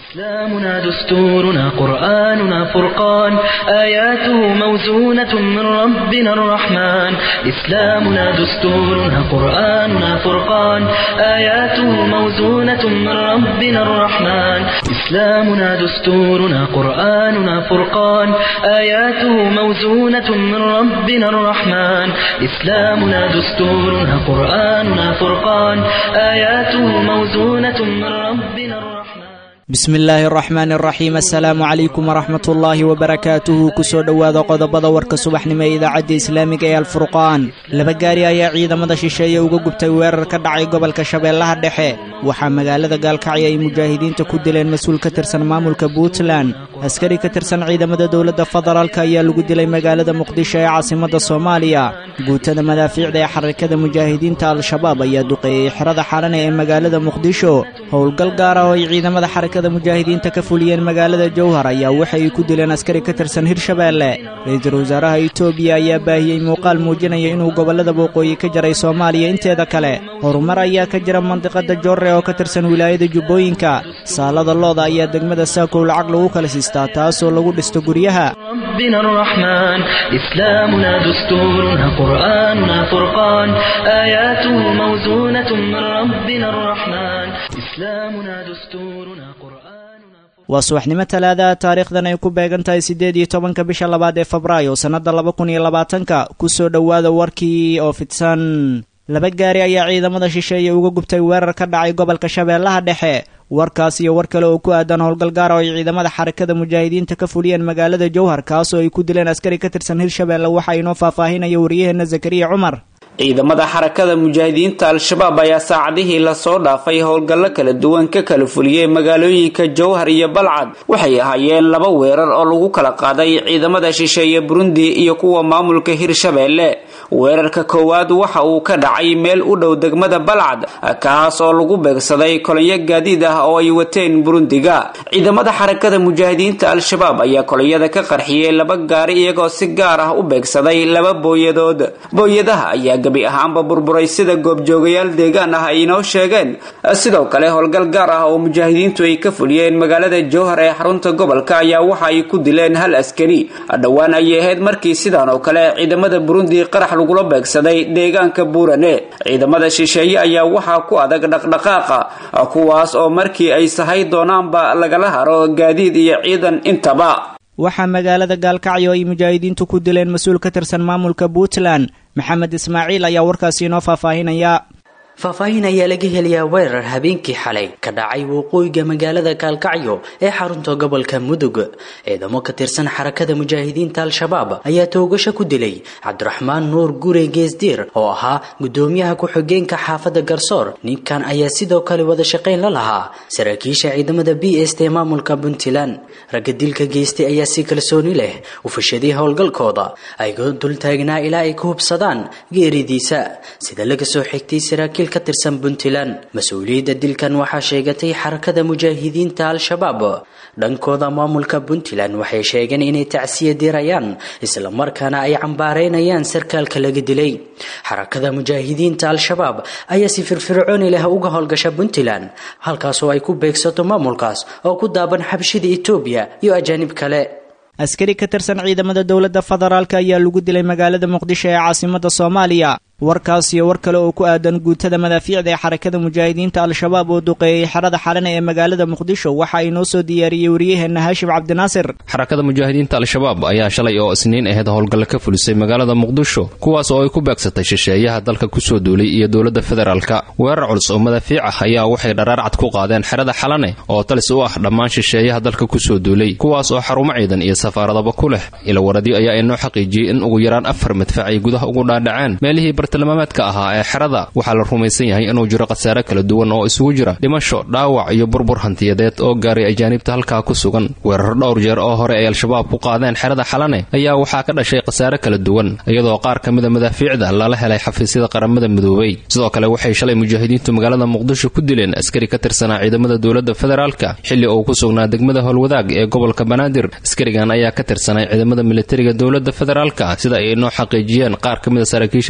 إسلامنا دستورنا قرآننا فرقان آياته موزونة من ربنا الرحمن إسلامنا دستورنا قرآننا فرقان آياته موزونة من ربنا الرحمن إسلامنا دستورنا قرآننا فرقان آياته موزونة من ربنا الرحمن إسلامنا دستورنا قرآننا فرقان آياته موزونة من ربنا الرحمن bismi illaahi araxmaan araxiim assalaamu calaykum waraxmat ullaahi wabarakaatuhu kusoo dhowaada qodobada warka subaxnimo ee idaacadda islaamiga ee alfurqaan laba gaari ayaa ciidamada shisheeye uga gubtay weerar ka dhacay gobolka shabeellaha dhexe waxaa magaalada gaalkacyo ay mujaahidiinta ku dileen mas-uul ka tirsan maamulka puntland askari ka tirsan ciidamada dowladda federaalk ayaa lagu dilay magaalada muqdisho ee caasimadda soomaaliya guutada madaafiicda ee xarakada mujaahidiinta al-shabaab ayaa duqeeyey xerada xalane ee magaalada muqdisho howlgal gaar ah oo ay ciidamada xarakada mujaahidiinta ka fuliyeen magaalada jowhar ayaa waxa ay ku dileen askari ka tirsan hirshabeelle ra-iisul wasaaraha itoobiya ayaa baahiyey muuqaal muujinaya inuu gobollada waqooyi ka jaray soomaaliya inteeda kale horumar ayaa ka jira mandiqada joorre oo ka tirsan wilaayada jubbooyinka saalada looda ayaa degmada saakow lacag lagu kala siistaa taasoo lagu dhisto guryaha ربنا الرحمن إسلامنا دستورنا قرآننا فرقان آياته موزونة من ربنا الرحمن إسلامنا دستورنا قرآننا waa subaxnimo talaadaha taariikhdan ay ku beegan tahay siddeed iyo tobanka bisha labaad ee febraayo sannadda laba kun iyo labaatanka kusoo dhowaada warkii oo fidsan laba gaari ayaa ciidamada shisheeye uga gubtay weerar ka dhacay gobolka shabeellaha dhexe warkaas iyo war kale oo ku aadan howlgal gaara oo ay ciidamada xarakada mujaahidiinta ka fuliyeen magaalada jowhar kaasoo ay ku dileen askari ka tirsan hirshabeelle waxaa inoo faahfaahinaya waryaheena zakariya cumar ciidamada xarakada mujaahidiinta al-shabaab ayaa saacadihii lasoo dhaafay howlgallo kala duwan ka kala fuliyey magaalooyinka jowhar iyo balcad waxay ahaayeen laba weerar oo lagu kala qaaday ciidamada shisheeye burundi iyo kuwa maamulka hirshabeelle weerarka koowaad waxa uu ka dhacay meel u dhow degmada balcad kaas oo lagu beegsaday kolonyo gaadiid ah oo ay wateen burundiga ciidamada xarakada mujaahidiinta al-shabaab ayaa kolonyada ka qarxiyey laba gaari iyagoo si gaar ah u beegsaday laba booyadood booyadaha ayaa gabi ahaanba burburay sida goobjoogayaal deegaan ah ay inoo sheegeen sidoo kale howlgal gaar ah oo mujaahidiintu ay ka fuliyeen magaalada jowhar ee xarunta gobolka ayaa waxa ay ku dileen hal askari dhowaan ayay ahayd markii sidan oo kale ciidamada burundi qarax lagula beegsaday deegaanka buurane ciidamada shisheeye ayaa waxaa ku adag dhaqdhaqaaqa kuwaas oo markii ay sahay doonaanba lagala haro gaadiid iyo ciidan intaba waxaa magaalada gaalkacyo ay mujaahidiintu ku dileen mas-uul ka tirsan maamulka puntland maxamed ismaaciil ayaa warkaasi inoo faahfaahinaya faahfaahin ayaa laga helayaa weerar habeenkii xalay ka dhacay waqooyiga magaalada gaalkacyo ee xarunta gobolka mudug ciidamo ka tirsan xarakada mujaahidiinta al-shabaab ayaa toogasho ku dilay cabdiraxmaan nuur gure geesdiir oo ahaa gudoomiyaha ku-xigeenka xaafadda garsoor ninkan ayaa sidoo kale wada shaqayn la lahaa saraakiisha ciidamada b s t maamulka puntland ragga dilka geystay ayaa si kalsooni leh u fashaday howlgalkooda ayagoo dultaagnaa ilaa ay ka hubsadaan geeridiisa sida laga soo xigtay saraakiil ka tirsan puntland mas-uuliyadda dilkan waxaa sheegatay xarakada mujaahidiinta al-shabaab dhankooda maamulka puntland waxay sheegeen inay tacsiya dirayaan islamarkaana ay cambaareynayaan sarkaalka laga dilay xarakada mujaahidiinta al-shabaab ayaa si firfircooni leh uga howlgasha puntland halkaasoo ay ku beegsato maamulkaas oo ku daaban xabshida etoobiya iyo ajaanib kale askari ka tirsan ciidamada dowladda federaalk ayaa lagu dilay magaalada muqdisho ee caasimadda soomaaliya warkaas iyo war kale oo ku aadan guutada madaafiicda ee xarakada mujaahidiinta al-shabaab oo duqeeyey xerada xalane ee magaalada muqdisho waxa ay noo soo diyaariyey waryaheena haashim cabdinaasir xarakada mujaahidiinta al-shabaab ayaa shalay oo isniin ahayd howlgalle ka fulisay magaalada muqdisho kuwaas oo ay ku beegsatay shisheeyaha dalka kusoo duulay iyo dowladda federaalka weerar culus oo madaafiic ah ayaa waxay dharaarcad ku qaadeen xerada xalane oo talis u ah dhammaan shisheeyaha dalka kusoo duulay kuwaas oo xarumo ciidan iyo safaaradaba ku leh ilawaradyo ayaa inoo xaqiijiyey in ugu yaraan afar madfac ay gudaha ugu dhaadhaceen meelihii bartilmaameedka ahaa ee xerada waxaa la rumaysan yahay inuu jiro khasaare kala duwan oo isugu jira dhimasho dhaawac iyo burbur hantiyadeed oo gaaray ajaanibta halkaa ku sugan weerar dhowr jeer oo hore ay al-shabaab ku qaadeen xerada xalane ayaa waxaa ka dhashay khasaare kala duwan iyadoo qaar ka mida madaafiicda lala helay xafiisyada qaramada midoobay sidoo kale waxay shalay mujaahidiintu magaalada muqdisho ku dileen askari ka tirsanaa ciidamada dowladda federaalka xilli uu ku sugnaa degmada howlwadaag ee gobolka banaadir askarigan ayaa ka tirsanay ciidamada militariga dowladda federaalka sida ay inoo xaqiijiyeen qaar ka mida saraakiisha booliiska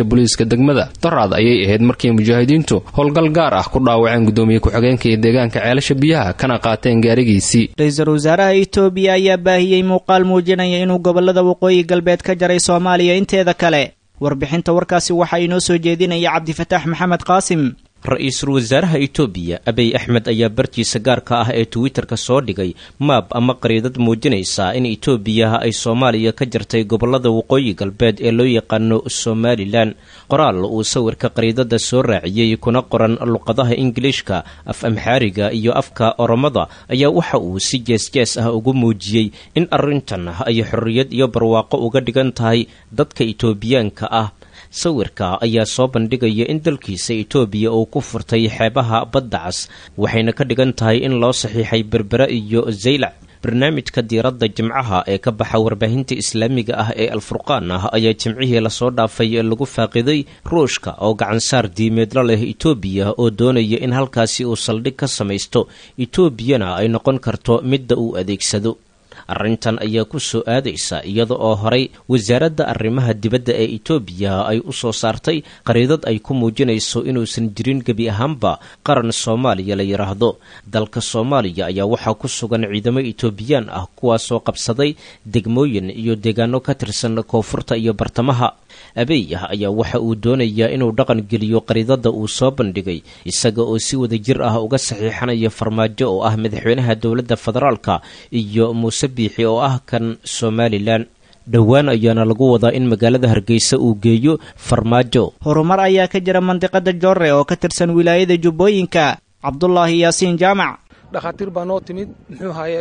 degmada doraad ayay ahayd markii mujaahidiintu howlgal gaar ah ku dhaawaceen gudoomiye ku-xigeenka iyo deegaanka ceelasha biyaha kana qaateen gaarigiisii ra-iisul wasaaraha itoobiya ayaa baahiyey muuqaal muujinaya inuu gobolada waqooyi galbeed ka jaray soomaaliya inteeda kale warbixinta warkaasi waxaa inoo soo jeedinaya cabdifataax maxamed qaasim ra-iisul wasaaraha itoobiya abiy axmed ayaa bartiisa gaarka ah ee twitter-ka soo dhigay maab ama qariidad muujinaysa in itoobiya ay soomaaliya ka jartay gobolada waqooyi galbeed ee loo yaqaano somalilan qoraal uu sawirka qariidada soo raaciyey kuna qoran luqadaha ingiliishka af amxaariga iyo afka oromada ayaa waxa uu si jees-jees ah ugu muujiyey in arrintan ay xorriyad iyo barwaaqo uga dhigan tahay dadka itoobiyaanka ah sawirka ayaa soo bandhigaya in dalkiisa itoobiya uu ku furtay xeebaha badda cas waxayna ka dhigan tahay in loo saxiixay berbera iyo zaylac barnaamijka diiradda jimcaha ee ka baxa warbaahinta islaamiga ah ee alfurqaan ah ayaa jimcihii lasoo dhaafay lagu faaqiday ruushka oo gacansaar diimeedla leh itoobiya oo doonaya in halkaasi uu saldhig ka samaysto itoobiyana ay noqon karto midda uu adeegsado arrintan ayaa ku soo aadaysa iyada oo horay wasaaradda arrimaha dibadda ee itoobiya ay u soo saartay qariidad ay ku muujinayso inuusan jirin gebi ahaanba qaran soomaaliya la yidhaahdo dalka soomaaliya ayaa waxaa ku sugan ciidamo itoobiyaan ah kuwaasoo qabsaday degmooyin iyo deegaano ka tirsan koonfurta iyo bartamaha abeey ah ayaa waxa uu doonayaa inuu dhaqan geliyo qariidada uu soo bandhigay isaga oo si wada jir ah uga saxiixanaya farmaajo oo ah madaxweynaha dowladda federaalka iyo muuse biixi oo ah kan somalilan dhowaan ayaana lagu wadaa in magaalada hargeysa uu geeyo farmaajo horumar ayaa ka jira mandiqada joore oo ka tirsan wilaayada jubbooyinka cabdulaahi yaasiin jaamac dhakhaatiir baa noo timid muxuu ahaye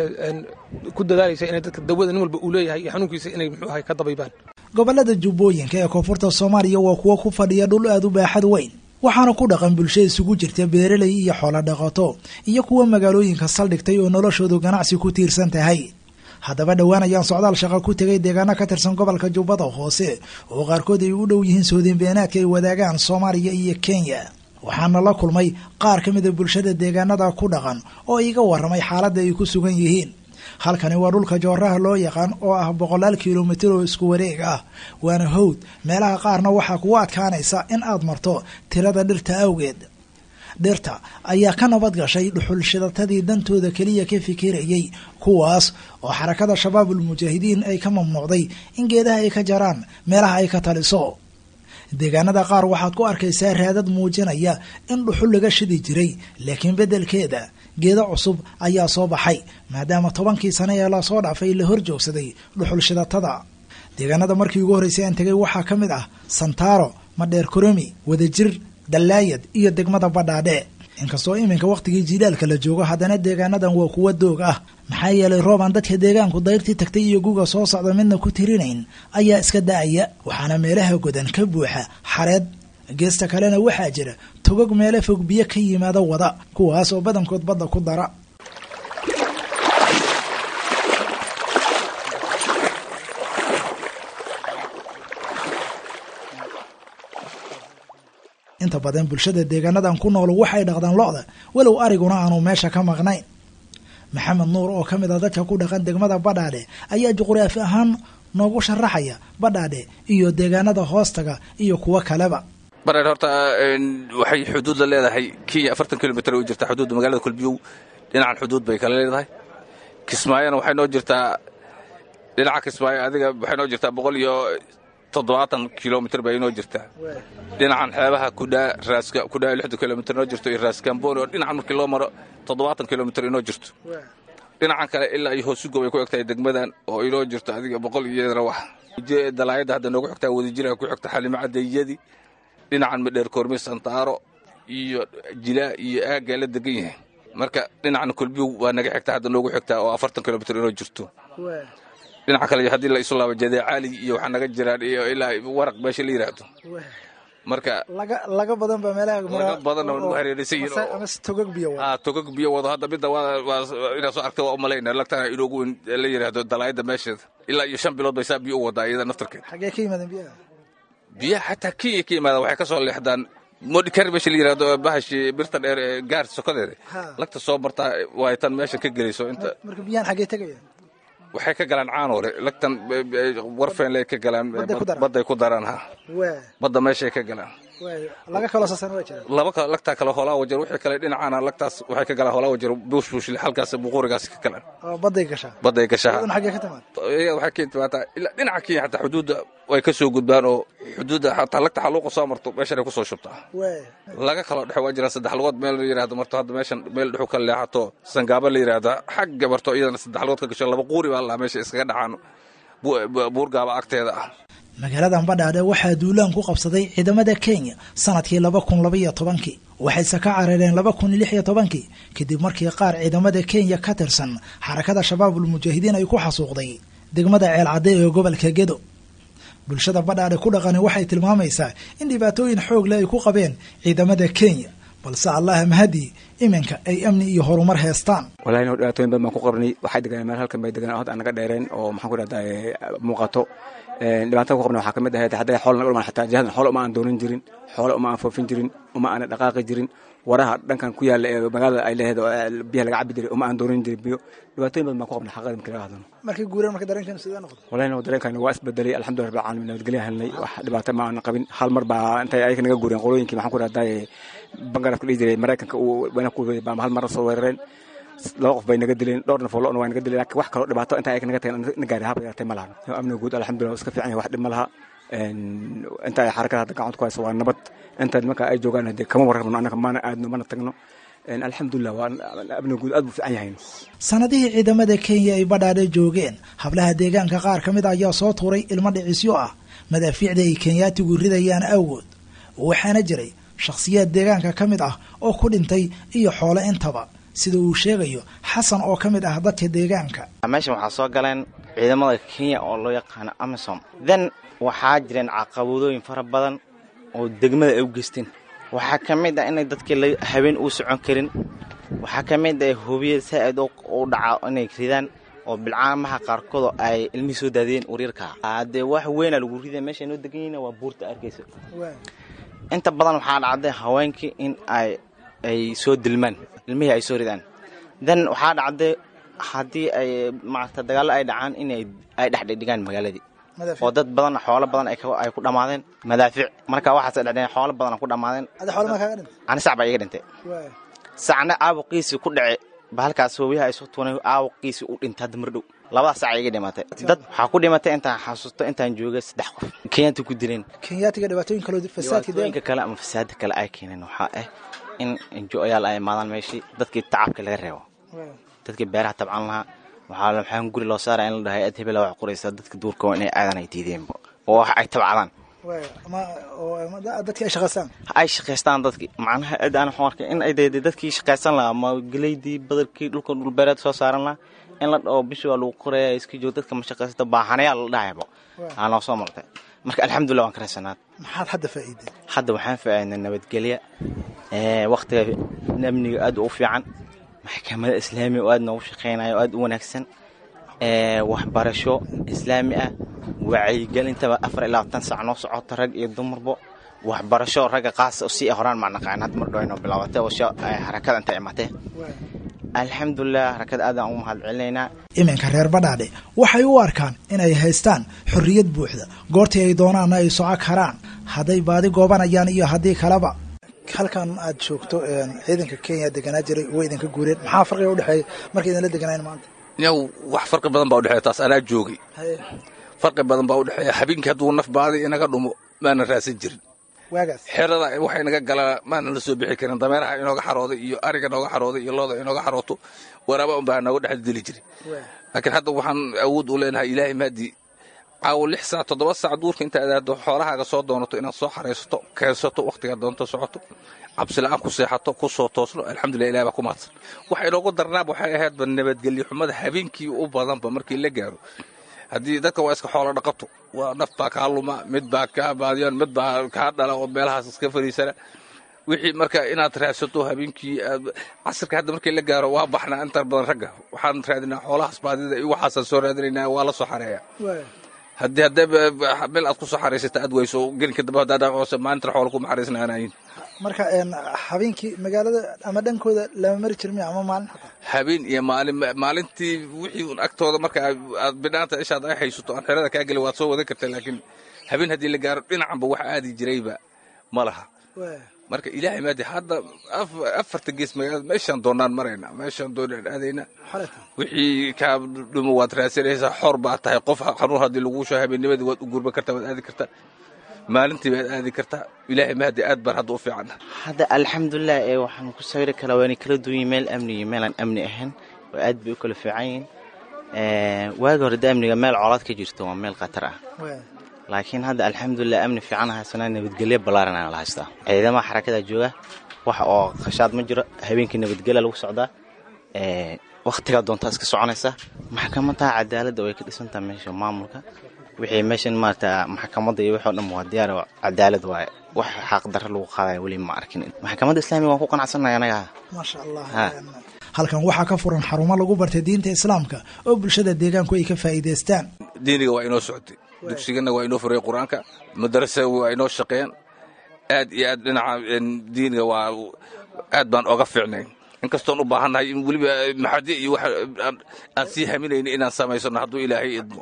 ku dadaalaysa inay dadka dawada nin walba uu leeyahay iyo xanuunkiisa inay muxuu ahaye ka dabaybaan gobollada jubbooyinka ee koonfurta soomaaliya waa kuwo ku fadhiya dhul aad u baaxad weyn waxaana ku dhaqan bulsho isugu jirta beeraley iyo xoolo dhaqato iyo kuwa magaalooyinka saldhigtay oo noloshoodu ganacsi ku tiirsan tahay haddaba dhowaan ayaan socdaal shaqo ku tegay deegaano ka tirsan gobolka jubbada hoose oo qaarkood ay u dhow yihiin soodinbeenaadka ay wadaagaan soomaaliya iyo kenya waxaana la kulmay qaar ka mida bulshada deegaanada ku dhaqan oo iga warramay xaaladda ay ku sugan yihiin halkani waa dhulka jooraha loo yaqaan oo ah boqolaal kilomitir oo isku wareeg ah waana howd meelaha qaarna waxaa kugu adkaanaysa in aad marto tirada dhirta awgeed dhirta ayaa ka nabad gashay dhuxul shidatadii dantooda keliya ka fikirayay kuwaas oo xarakada shabaabul mujaahidiin ay ka mamnuucday in geedaha ay ka jaraan meelaha ay ka taliso deegaanada qaar waxaad ku arkaysaa raadad muujinaya in dhuxul laga shidi jiray laakiin beddelkeeda geedo cusub ayaa soo baxay maadaama tobankii sane ee lasoo dhaafay la hor joogsaday dhuxul shidatada deegaanada markii ugu horreysay aan tegay waxaa ka mid ah santaaro madheer koromi wadajir dallaayad iyo degmada badhaadhe inkastoo iminka wakhtigii jilaalka la joogo haddana deegaanadan waa kuwa doog ah maxaa yeelay roob aan dadka deegaanku dayrtii tagtay iyo guga soo socda midna ku tirinayn ayaa iska da-aya waxaana meelaha godan ka buuxa xareed geesta kalena waxaa jira togog meelo fog biyo ka yimaada wada kuwaas oo badankood badda ku dara inta badan bulshada deegaanadan ku nool waxay dhaqdaan lo-da walow ariguna aanu meesha ka maqnayn maxamed nuur oo ka mid a dadka ku dhaqan degmada badhaadhe ayaa juqraafi ahaan noogu sharaxaya badhaadhe iyo deegaanada hoostaga iyo kuwo kaleba badhaadhe horta waxay xuduud la leedahay kenya afartan kilomitr u jirtaa xuduudda magaalada kulbiyow dhinacan xuduud bay kala leedahay kismaayona waxay noo jirtaa dhinaca kismaayo adiga waxay noo jirtaa boqol iyo toddobaatan kilomitr bay inoo jirtaa dhinacan xeebaha kudhaa raaska kudhaa lixdan kilomitr inoo jirto iyo raaskamboni oo dhinacan markii loo maro toddobaatan kilomitr inoo jirto dhinacan kale ilaa iyo hoosugo bay ku egtahay degmadan oo inoo jirto adiga boqol iyadana wax dalaayadda hadda noogu xigtaa wadajiraha ku xigta xalimo cadeeyadii dhinacan madheer koormi santaaro iyo jilaa iyo aaggaa la degan yahay marka dhinacan kulbiyow waa naga xigtaa hadda noogu xigtaa oo afartan kilomitr inoo jirto dhinaca kale haddii la isu laabo jadee caali iyo waxaa naga jiraan iyo ilaa waraq meesha la yidhaahdo marka laga badan ba meelaha laga badan oo hareeraysan yihiin togag biyo ah togag biyo wado hadda midda waa waa inaad soo aragtay waa u malaynaa lagtana inoogu weyn la yidhaahdo dalaayadda meesheeda ilaa iyo shan bilood bay saa biyo u wadaa iyada naftarkeed xagee ka yimaadeen biyaha biyaha xataa kenya ka yimaadaan waxay ka soo leexdaan modikar meesha la yidhaahdo bahashi birta dheer ee gaar sokodeeda lagta soo bartaa waay tan meeshan ka gelayso inta marka biyahan xagee tegaya waxay ka galaan caanoole lagtan warfeenley ka galaan badday ku daraan ha badda meeshay ka galaan laga kaloo sasan waa jira laba kale lagtaa kale hoolaa wajar wixii kale dhinacaana lagtaas waxay ka galaan hoolaa wajar buushbuushle halkaas buqurigaas ka galaan oo badday gashaa badday gashaa iyaduna xaggee ka timaad iyaga waxay ka timaataa ilaa dhinaca kenya xataa xuduudda way ka soo gudbaan oo xuduudda xataa lagta xaluuqa soo marto meeshan ay ku soo shubtaa laga kaloo dhexe waa jiraan saddex lugood meel la yidhahdo marto hadda meeshan meel dhexu ka leexato sangaaba la yidhahda xagga marto iyadana saddex lugood ka gasho laba quuri baa laa meesha iskaga dhacaan buurgaaba agteeda ah magaalada badhaadhe waxaa duulaan ku qabsaday ciidamada kenya sanadkii laba kun labaiyo tobankii waxayse ka carareen laba kun lix iyo tobankii kadib markii qaar ciidamada kenya ka tirsan xarakada shabaabul mujaahidiin ay ku xasuuqday degmada ceelcadde ee gobolka gedo bulshada badhaadhe ku dhaqani waxay tilmaamaysaa in dhibaatooyin xoog leh ay ku qabeen ciidamada kenya balse allah mahadi iminka ay amni iyo horumar heestaan walahi no dhibaatooyin badan baan ku qabnay waxay deganeen meel halkan bay deganeen hod aan naga dheereen oo maxaan ku dhahdaa muuqato dhibaatada ku qabna waxaa ka mid ahayd hadday xool naga dhumaan xataa jihadan xoolo uma aan doonan jirin xoolo uma aan foofin jirin uma aana dhaqaaqi jirin waraha dhankan ku yaalla ee magaalada ay leeheed oo biyaha laga cabi jiray uma aan doonan jirin biyo dhibaatooyin badan baan ku qabnay xaqada markii laga hadlano markii guureen marka dareenkeenu sidee noqday wallahi no dareenkayna waa isbedelay alxamdulillah rabbil caalamiin nabadgelya helnay wax dhibaato ma aan qabin hal mar baa intay ayaga naga guureen qolooyinkii maxaan ku dhahdaa bangarafka dhihi jiray maraykanka uu wayna ku baa hal mar soo weerareen laba qof bay naga dileen dhowr naf oo lo-na waa naga dileen laakiin wax kaloo dhibaato inta ayaga naga tagen na gaari haba yaratay ma lahan amniga guud alxamdulillah iska fiican yahay wax dhib ma laha inta ay xarakada hadda gacanta ku hayso waa nabad inta marka ay joogaan hadee kama warrabno annaga mana aadno mana tagno alxamdulilah waa amniga guud aad buu fiican yahay sanadihii ciidamada kenya ay badhaadhe joogeen hablaha deegaanka qaar ka mid ah ayaa soo tuuray ilmo dhicisyo ah madaafiicda ay kenyaatigu ridayaan awgood waxaana jiray shakhsiyaad deegaanka ka mid ah oo ku dhintay iyo xoolo intaba sida uu sheegayo xasan oo ka mid ah dadka deegaanka meeshan waxaa soo galeen ciidamada kenya oo loo yaqaano amisom then waxaa jireen caqabadooyin fara badan oo degmada ay u geysteen waxaa ka mid ah inay dadkii habeen uu socon karin waxaa ka mid ah hubiya saa-id u dhaca inay ridaan oo bilcaamaha qaarkoodoo ay ilmihii soo daadiyeen uryarka dee wax weyna lagu rida meesha noo degan yihin waa buurta arkaysa inta badan waxaa dhacday haweenkii in ay ay soo dilmaan ilmihii ay soo ridaan then waxaa dhacday haddii ay maarata dagaallo ay dhacaan in ay dhexdhigdhigaan magaaladii oo dad badan xoolo badan ay ku dhammaadeen madaafiic marka waxaas dhedheen xoolo badan ku dhammaadeen ani sac baa iga dhintay sacna aabuqiisii ku dhace bahalkaas hoobiyaha ay soo tuunay aabuqiisii u dhintay hadda mar dhow labadaas sac iga dhimatay dad waxaa ku dhimatay intaan xasuusto intaan joogay saddex qof kenyaati ku dileen kenyaatiga dhibaatooyin kaloo fasaadka dhibaatooyinka kale ama fasaada kale ay keeneen waxaa ah in enjo-yaal ay imaadaan meeshii dadkii tacabka laga reebo dadkii beeraha tabcan lahaa waxaa waxaan guri loo saaraya in la dhahay ad hebela wax qoraysa dadka duurka inay aadan ay diideenba oo wax ay tabcadaan dadkii ay shaqaystaan ay shaqaystaan dadkii macnaha ad aan waxaan arkay in ay dee dadkii shaqaysan lahaa ama geleydii badarkii dhulka dhulbeereed soo saaran lahaa in la dhaho bishii waa lagu qoraya iska joog dadka ma shaqaysta baahanayaa la dhahayba aa noo soo martay marka alxamdulillah waan ka raysanaad maxaad hadda faa'iiday hadda waxaan faa'iidnay nabadgelya waktiga amniga aad u fiican maxkamada islaamiga oo aad noogu shaqaynaya oo aad u wanaagsan waxbarasho islaami ah wacyigelintaba afar iyo labaatan sac noo socota rag iyo dumarbo waxbarasho ragga qaasa si horaan macnaqaan had mar dhowayno bilaabatay oo harakada inta imatee alxamdulilah harakada aadaan ugu mahad celinaynaa iminka reer badhaadhe waxay u arkaan inay haystaan xorriyad buuxda goortii ay doonaanna ay soco karaan hadday baadi goobanayaan iyo haddii kaleba halkan aad joogto ciidanka kenya deganaa jiray way idinka guureen maxaa farqiga udhexeeya markay idinla deganayn maanta yow wax farqi badan baa udhexeeya taas anaa joogay farqi badan baa udhexeeya habeenkii hadduu naf baadi inaga dhumo maana raasan jirin waagaas xerada waxay naga galaa maana la soo bixi karin dameeraha inooga xarooday iyo ariga nooga xarooday iyo looda inooga xarooto waraaba unbaa nooga dhex dili jiray laakiin hadda waxaan awood u leenahay ilaahay maadii caawo lix saac toddoba saac duurka inta adaado xoolahaaga soo doonato inaad soo xaraysato keensato wakhtigaa doonto socoto cabsila'aan ku seexato ku soo toosno alxamdulilah ilahi baa ku mahadsan waxa inoogu darnaaba waxay ahaydba nabadgelyo xumada habeenkii u badanba markii la gaaro haddii dadka waa iska xoolo dhaqato waa naf baa kaa luma mid baa kaa baadiyan mid baa kaa dhala oo meelahaas iska fariisana wixii marka inaad raadsato habeenkii casirka hadda markii la gaaro waa baxnaa inta badan ragga waxaan raadinaa xoolahaas baadida iyo waxaasaan soo raadinaynaa waa la soo xareeya haddii haddee meel aad ku soo xariisata aad weyso gelinka dambe haddaa dhaqoose maalintan xoola kuma xariisnaanayin marka habeenkii magaalada ama dhankooda lama mari jirmi ama maalin habeen iyo maalin maalintii wixii un agtooda marka aad bidhaanta ishaad ay haysato aan xerada kaa gelin waad soo wadan kartaa laakiin habeen haddii la gaaro dhinacanba wax aadi jirayba ma laha marka ilaahay maadi hadda afarta gees magaalada meeshaan doonaan marayna meeshaan doonaan aadayna wixii kaa dhumo waad raadsanaysaa xor baad tahay qof xanuun haddii laguu soo habeennimadii waad u gurban kartaa waad aadi kartaa maalintii baad aadi kartaa ilaahay mahadi aad baan hadda u fiican hadda alxamdulilah ee waxaan ku sawiri kalaa waana kala duwan yihin meel amni iyo meelaan amni ahayn oo aad bay u kala fiican yihiin waagi hore da amniga meel colaad ka jirto waa meel khatar ah laakiin hadda alxamdulilah amni fiican haysanaa nabadgelyo ballaaran aan la haystaa ciidamaha xarakada jooga wax oo khashaad ma jiro habeenkii nabadgelya lagu socdaa wakhtigaa doontaa iska soconaysa maxkamadaha cadaaladda way ka dhisantaha meesha maamulka wixii meeshan maarata maxkamadda iyo wixoo dhan waa diyaar cadaalad waaye wax xaqdarro lagu qaadaya weli ma arkin maxkamadda islaamiga waan ku qanacsanaya anaga maasha allah halkan waxaa ka furan xarumo lagu bartay diinta islaamka oo bulshada deegaanku ay ka faa'iidaystaan diiniga waa inoo socotay dugsigana waa inoo furay qur-aanka madarasa waa inoo shaqeeyaan aad iyo aad dhinaca diiniga waa aad baan oga fiicnay inkastoon u baahannahay in weliba maxadi iyo wax aan sii haminayno inaan samaysano hadduu ilaahay idmo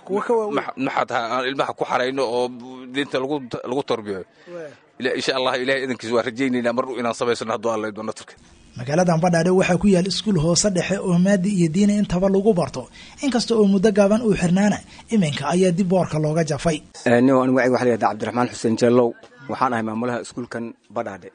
maxad aan ilmaha ku xarayno oo diinta lagu tarbiyo insha allah ilahay idankiis waa rajaynaynaa mar inaan samaysano hadduu alla idmo natarka magaaladan badhaadhe waxaa ku yaal iskuul hoose dhexe oo maadi iyo diini intaba lagu barto inkasta oo muddo gaaban uu xirnaana iminka ayaa dib boorka looga jafay nin anigu waxa la yihahda cabdiraxmaan xuseen jellow waxaan ahay maamulaha iskuulkan badhaadhe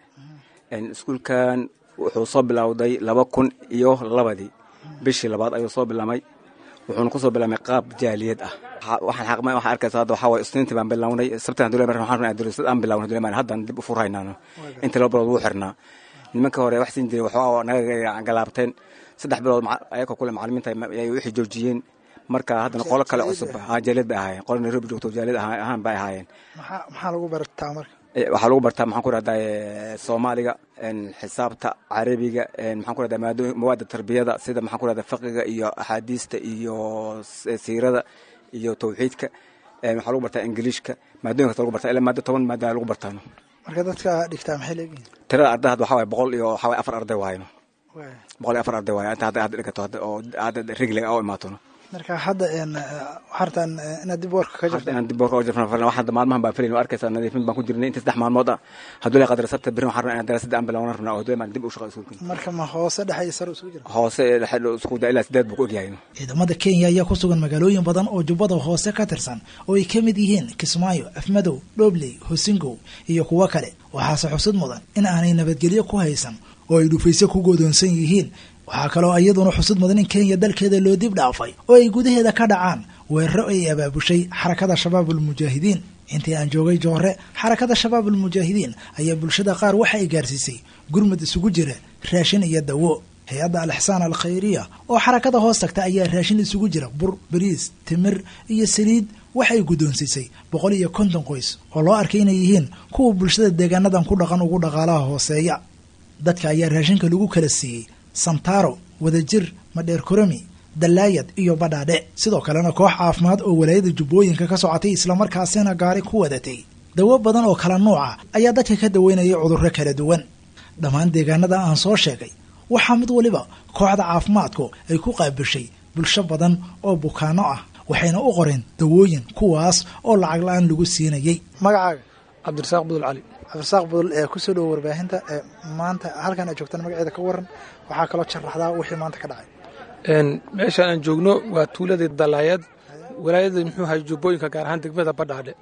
iskuulkan wuxuu soo bilowday laba kun iyo labadii bishii labaad ayuu soo bilaamay wuxuuna kusoo bilaamay qaab jaaliyad ah waxaan xaqma waxaan arkaysa hadda waxaa waye isniintii baan bilownay sabtan dule mar waxaan rabnaa duruusad aan bilownay dule mar haddaan dib u furhaynaano inta laba bilood wuu xirnaa nimanka hore wax siin jiray waxaa naga galaabteen saddex bilood ayagoo kule macalimiinta ay wixii joojiyeen marka haddana qolo kale cusub jaaliyad bay ahaayeen qolo nairobi joogto jaaliyad ahaan bay ahaayeen maxaa lagu bartaa marka waxaa lagu bartaa maxaan ku rahdaa soomaaliga xisaabta carabiga maxaan ku rahdaa mawaada tarbiyada sida maxaan ku rahdaa fiqiga iyo axaadiista iyo siirada iyo tawxiidka waxaa lagu bartaa ingiliishka maadooyin kasta lagu bartaa ilaa maado toban maada lagu bartaano marka dadka dhigtaa maxay leeyihiin tirada arday hadda waxaa waye boqol iyo waxaa waye afar arday waayno boqol iyo afar arday waayo inta hadda hadda dhigato hadda oo hadda rigliga oo imaatono marka hadda waxartaan inaad dib warka ka jirto inaan dib warka oo jirfna falan waxaan maalmahan baan filayn arkaysaa nadiifin baan ku jirnay inta saddex maalmood ah hadduu la qadar sabta birin waxaan rabnaa inaan daraasadda aan bilowna rabnaa oo hadduu maan dib u shaqo iskuulkin marka ma hoose dhexe iyo sare isugu jira hoose ee dhexe isku daa ilaa sideed buu ku egyahay ciidamada kenya ayaa ku sugan magaalooyin badan oo jubbada hoose ka tirsan oo ay ka mid yihiin kismaayo afmadow dhobley hosingow iyo kuwo kale waxaase xusud mudan in aanay nabadgelyo ku haysan oo ay dhufayse ku godoonsan yihiin waxaa kaloo iyaduna xusud mudan in kenya dalkeeda loo dib dhaafay oo ay gudaheeda ka dhacaan weeraro ay abaabushay xarakada shabaabul mujaahidiin intii aan joogay joore xarakada shabaabul mujaahidiin ayaa bulshada qaar waxa ay gaarsiisay gurmud isugu jira raashin iyo dawo hay-adda alixsaan al khayriya oo xarakada hoos tagta ayaa raashin isugu jira bur bariis timir iyo saliid waxay guddoonsiisay boqol iyo konton qoys oo loo arkay inay yihiin kuwa bulshada deegaanadan ku dhaqan ugu dhaqaalaha hooseeya dadka ayaa raashinka lagu kala siiyey santaro wadajir madheer korami dallaayad iyo badhaadhe sidoo kalena koox caafimaad oo walaayada jubbooyinka ka socotay islamarkaasina gaari ku wadatay dawo badan oo kala nuuca ayaa dadka ka daweynaya cudurro kala duwan dhammaan deegaanada aan soo sheegay waxaa mid waliba kooxda caafimaadku ay ku qaabishay bulsho badan oo bukaano ah waxayna u qoreen dawooyin kuwaas oo lacag la-aan lagu siinayay magacaaga cabdirasaaq budul cali cabdirasaaq budul ee kusoo dhowo warbaahinta ee maanta halkan aad joogtaan magaceeda ka waran waxaa kaloo sharaxdaa wixii maanta ka dhacay meeshaan aan joogno waa tuuladii dalaayad walaayada muxuu ahay jubbooyinka gaar ahaan degmada badhaadhe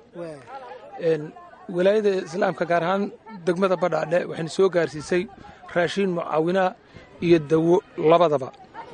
walaayada islaamka gaar ahaan degmada badhaadhe waxayna soo gaarsiisay raashiin mucaawinaa iyo dawo labadaba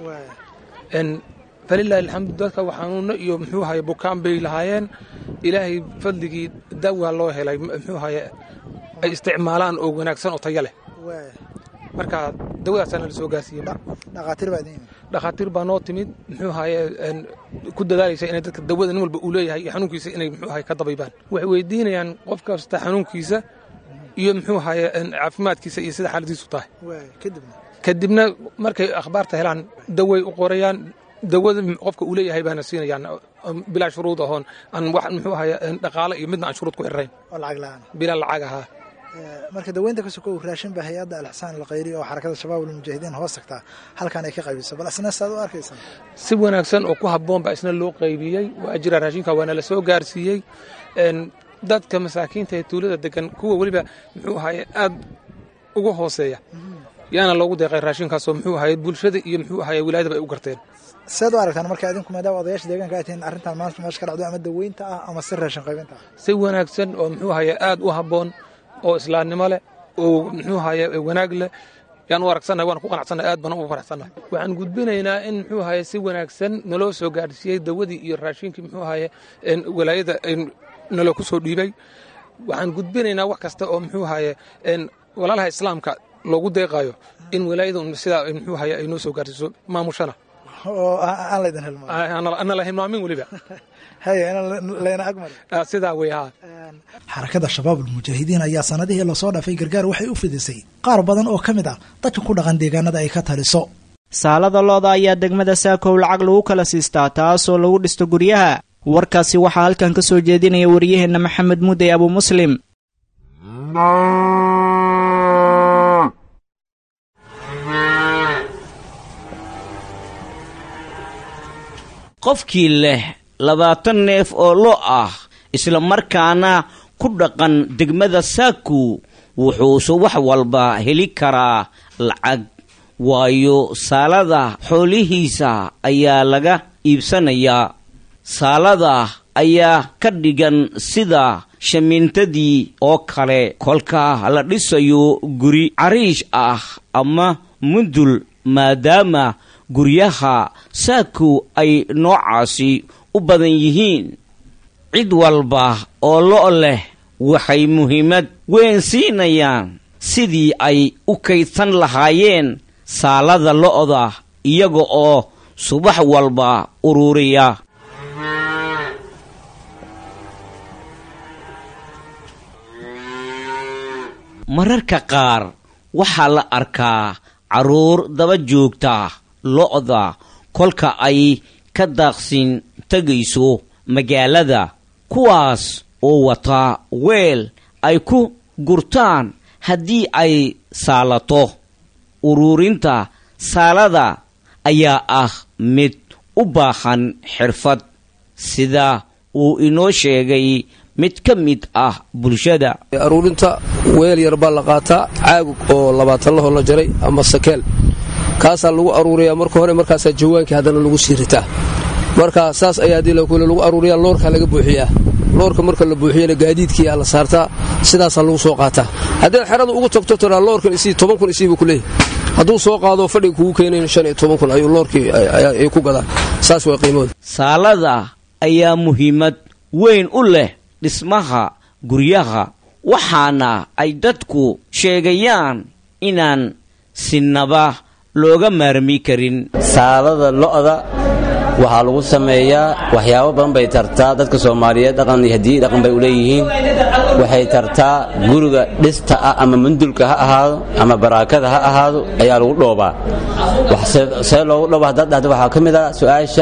falilahi alxamdu dadka xanuuno iyo muxuu ahaye bukaan bay lahaayeen ilaahay fadligii dawa loo helay muxuu ahaye ay isticmaalaan oo wanaagsan oo tayo leh marka dawadaasaana la soo gaarsiiyey dhakhaatiir baa noo timid muxuu ahaye ku dadaalaysa inay dadka dawada nin walba uu leeyahay iyo xanuunkiisa inay muxuu ahaye ka dabaybaan waxay weydiinayaan qof kasta xanuunkiisa iyo muxuu ahaye caafimaadkiisa iyo sida xaaladiisu tahay kadibna markay akhbaarta helaan daway u qorayaan dawada qofka uu leeyahay baana siinayaan bilaa shuruud ahoon aan wax muxuu ahaye dhaqaale iyo midna aan shuruud ku xirrayn oo lacag la-aan bilaa lacag ahaa marka daweynta ka sokow raashin baa hay-adda alixsaan alkhayri oo xarakada shabaab almujaahidiin hoos tagtaa halkan ay ka qaybiso bal isna saad u arkaysaa si wanaagsan oo ku habboon baa isna loo qaybiyey waa jira raashinka waana la soo gaarsiiyey dadka masaakiinta ee tuulada degan kuwa weliba muxuu ahaye aad ugu hooseeya yaana loogu deeqay raashinkaasoo muxuu ahaye bulshada iyo muxuu ahaye wilaayadaba ay u garteen seed u aragtaan marka idinku maadaama odayaasha deegaanka ay tihiin arrintan maanta meesha ka dhacdo ama daweynta ah ama si raashin qaybinta ah si wanaagsan oo muxuu ahaye aad u habboon oo islaamnimo leh oo muxuu ahaye wanaag leh yaan u aragsannahay waan ku qanacsannahay aad baan ugu faraxsannahay waxaan gudbinaynaa in muxuu ahaye si wanaagsan naloo soo gaadhsiiyey dawadii iyo raashinkii muxuu ahaye walaayada naloo ku soo dhiibay waxaan gudbinaynaa wax kasta oo muxuu ahaye walaalaha islaamka loogu deeqaayo in walaayada sidaa muxuu ahaye ay noo soo gaarsiiso maamushana oo aan laydin hilmaamin ana la hilmaamin weliba haya in layna agmari sidaa wey haa xarakada shabaab almujaahidiin ayaa sanadihii lasoo dhaafay gargaar waxay u fidisay qaar badan oo ka mid ah dadka ku dhaqan deegaanada ay ka taliso saalada looda ayaa degmada saakow lacag lagu kala siistaa taasoo lagu dhisto guryaha warkaasi waxaa halkan ka soo jeedinaya wariyaheenna maxamed mudey abu muslim qofkii leh labaatan neef oo lo ah isla markaana ku dhaqan degmada saaku wuxuuse wax walba heli karaa lacag waayo saalada xoolihiisa ayaa laga iibsanayaa saalada ayaa ka dhigan sida shamiintadii oo kale kolka la dhisayo guri cariish ah ama mundul maadaama guryaha saaku ay noocaasi u badan yihiin cid walba oo lo' leh waxay muhiimad weyn siinayaan sidii ay u kaydsan lahaayeen saalada lo'da iyaga oo subax walba ururiya mararka qaar waxaa la arkaa carruur daba joogta lo'da kolka ay ka daaqsin tegayso magaalada kuwaas oo wata weel ay ku gurtaan haddii ay saalato ururinta saalada ayaa ah mid u baahan xirfad sida uu inoo sheegay mid ka mid ah bulshada aruurinta weel yar baa la qaataa caagug oo labaatan lahoo la jaray ama sakeel kaasaa lagu aruuriyaa marka hore markaasaa jawaankii haddana lagu sii ritaa marka saas ayaa haddii lakule lagu aruuriyaa loorkaa laga buuxiyaa loorka marka la buuxiyana gaadiidkiiaa la saartaa sidaasaa lagu soo qaataa haddaad xerada ugu tagto tiraa loorkan isii toban kun isiibuu ku leeyahy hadduu soo qaado fadhiga kugu keenayn shan iyo toban kun ayuu loorkii ay ku gadaan saas waa qiimooda saalada ayaa muhiimad weyn u leh dhismaha guryaha waxaana ay dadku sheegayaan inaan sinaba looga maarmi karin saalada lo'da waxaa lagu sameeyaa waxyaabo badan bay tartaa dadka soomaaliyeed dhaqan iyo hadiyi dhaqan bay u leeyihiin waxay tartaa guriga dhista ah ama mundulka ha ahaado ama baraakada ha ahaado ayaa lagu dhoobaa see loogu dhooba haddaad dhahda waxaa ka mid ah su-aasha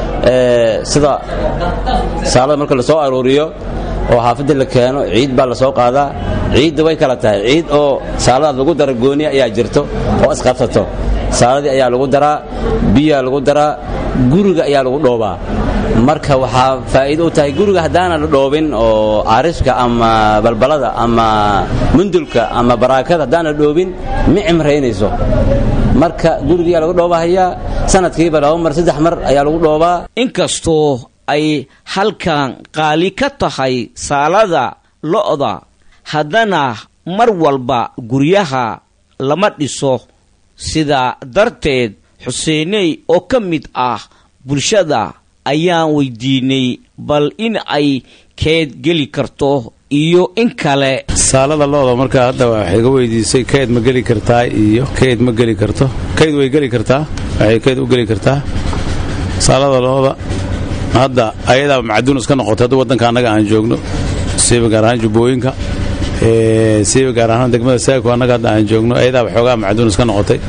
sida saalada marka la soo aruuriyo oo xaafadda la keeno ciid baa la soo qaadaa ciidda way kala tahay ciid oo saaladaad lagu dara gooniya ayaa jirto oo isqabsato saaladii ayaa lagu daraa biyaa lagu daraa guriga ayaa lagu dhoobaa marka waxaa faa'iido u tahay guriga haddaanan la dhoobin oo caarishka ama balbalada ama mundulka ama baraakada haddaan la dhoobin ma cimraynayso marka gurigiyaa lagu dhoobahayaa sanadkiiba laba mar saddex mar ayaa lagu dhoobaa inkastoo ay halkan qaali ka tahay saalada lo'da haddana mar walba guryaha lama dhiso sidaa darteed xuseeney oo ka mid ah bulshada ayaan weydiinay bal in ay keed geli karto iyo in kale saalada looda markaa hadda waxay ga weydiisay keyd ma geli kartaa iyo keyd ma geli karto keyd way geli kartaa waxay keyd u geli kartaa saalada looda hadda ayadaa macduun iska noqotay hadda waddanka annaga aan joogno siiba gaar ahaan jubbooyinka siiba gaar ahaan degmada saako annaga hadda aan joogno ayadaa waxoogaa macduun iska noqotay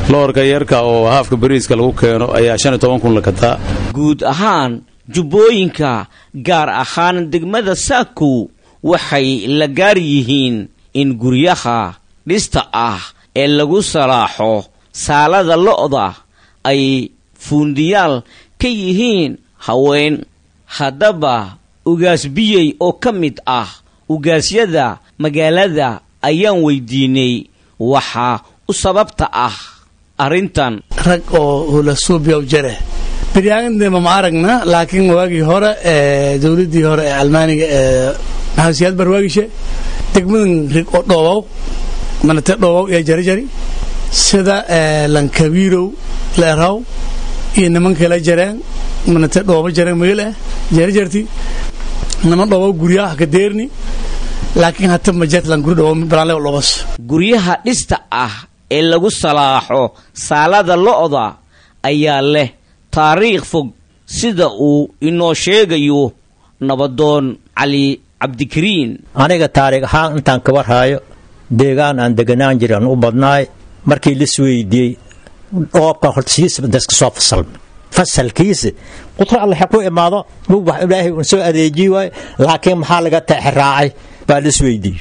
loorka yarka oo haafka bariiska lagu keeno ayaa shan iyo toban kun la gataa guud ahaan jubbooyinka gaar ahaan degmada saakow waxay la gaar yihiin in guryaha dhista ah ee lagu salaaxo saalada lo'da ay fuundiyaal ka yihiin haween haddaba ugaas biyey oo ka mid ah ugaasyada magaalada ayaan weydiinay waxaa u sababta ah arrintan rag oo hulasuubyaw jare biryaagandema ma aragna laakiin waagii hore ee dowladdii hore ee almaaniga ee maxamed siyaad barwaagishe degmadan rig oo dhoobow manate dhoobow iyo jarjari sida lankabiirow leeraw iyo nimanka la jareen manate dhoobo jareen magel ah jarjarti niman dhoobow guryaha ka deerni laakiin hata majetlan guri dhoobo balaale dhobas guryaha dhista ah ee lagu salaaxo saalada lo'da ayaa leh taariikh fog sida uu inoo sheegayo nabadoon cali cabdikariin aniga taariikh ahaan intaan ka warhaayo deegaan aan deganaan jiran u badnaay markii la isweydiiyey dhoobka hortasiisa daska soo fasalma fasalkiisa qudra alle ha ku imaado mug wax ilaahay uun soo adeejiyi waayo laakiin maxaa laga taxiraacay baa la isweydiiyey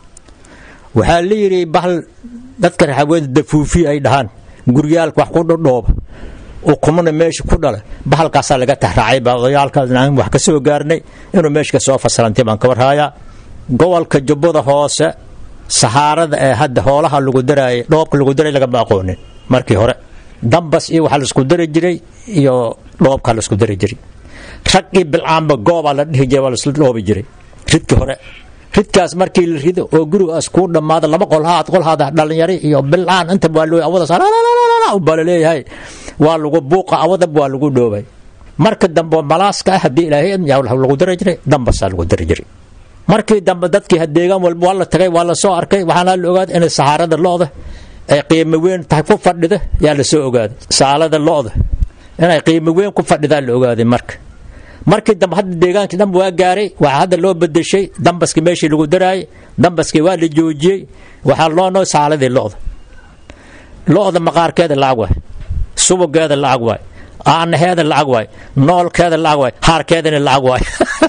waxaa la yidhi bahal dadka raxaweeda dafuufi ay dhahaan guryaalka wax ku dhodhooba ukumana meesha ku dhala bahalkaasaa laga taxraacay baa odayaalkaan wax ka soo gaarnay inuu meesha ka soo fasalantay baan ka warhaayaa gobolka jubbada hoose sahaarada ee hadda hoolaha lagu daraayay dhoobka lagu daray lagama aqoonin markii hore dambas iyo waxaa laisku dari jiray iyo dhoobkaa laisku dari jiray raggii bilcaanba goobaa la dhihi jiray waa laisla dhoobi jiray ridkii hore ridkaas markii la rido oo gurigaas kuu dhammaado laba qolhaad qolhaad dhalinyari iyo bilcaan inta waa loo awadaas baa laleeyahay waa lagu buuqa awadab waa lagu dhoobay marka dambe malaaska ah haddii ilaahay yaa lagu dari jiray dambasaa lagu dari jiray markii dambe dadkii deegaan walba waa la tagay waa la soo arkay waxaana la ogaaday inay sahaarada lo'da ay qiimo weyn tahay ku fadhida yaa la soo ogaaday saalada lo'da inay qiimo weyn ku fadhidaa la ogaaday marka markii dambe hadda deegaankii dhanba waa gaaray waxaa hadda loo bedeshay dambaskii meeshii lagu daraayay dambaskii waa la joojiyey waxaa loo noo saaladii lo'da lo'da maqaarkeeda lacag waay subageeda lacag waay aanaheeda lacag waay noolkeeda lacag waay haarkeedana lacag waay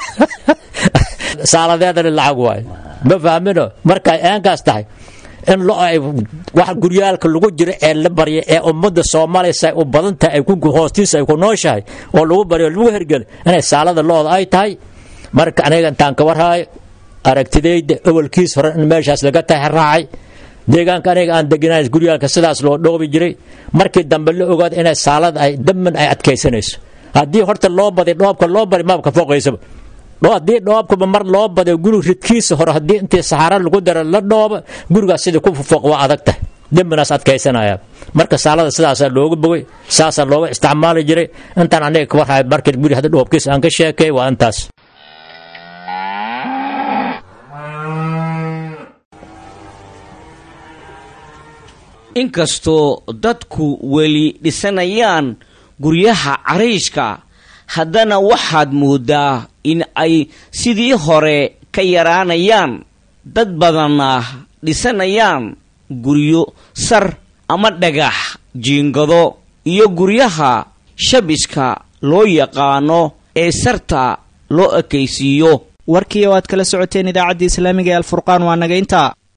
saaladeedana lacag waay ma fahmino markay aankaas tahay in lo ay wax guryaalka lagu jiro ee la barya ee ummadda soomaaliya say u badan tahay ay hoostiisa ay ku nooshahay oo lagu baryo lagu hergelo inay saalada looda ay tahay marka aniga intaan ka warhaayo aragtidayda awalkiis hore in meeshaas laga taxiraacay deegaanka aniga aan deganayn guryaalka sidaas loo dhoobi jiray markii dambe la ogaado inay saalada ay daman ay adkaysanayso haddii horta loo baday dhoobka loo bari maabka foqaysaba haddii dhoobkaba mar loo baday guri ridkiisa hore haddii intii saxaara lagu daro la dhooba gurigaas sidii ku fooq waa adag tahay dembinaas adkaysanaya marka saalada sidaasaa looga bogay saasaa looga isticmaali jiray intaan aniga ka warhaay markii guri hadda dhoobkiisa aan ka sheekay waa intaas inkastoo dadku weli dhisanayaan guryaha cariishka haddana waxaad mooddaa in ay sidii hore ka yaraanayaan dad badanna dhisanayaan guryo sar ama dhagax jiingado iyo guryaha shabiska loo yaqaano ee sarta loo ekaysiiyo warkii oo aad kala socoteen idaacadda islaamiga ee alfurqaan waa naga intaa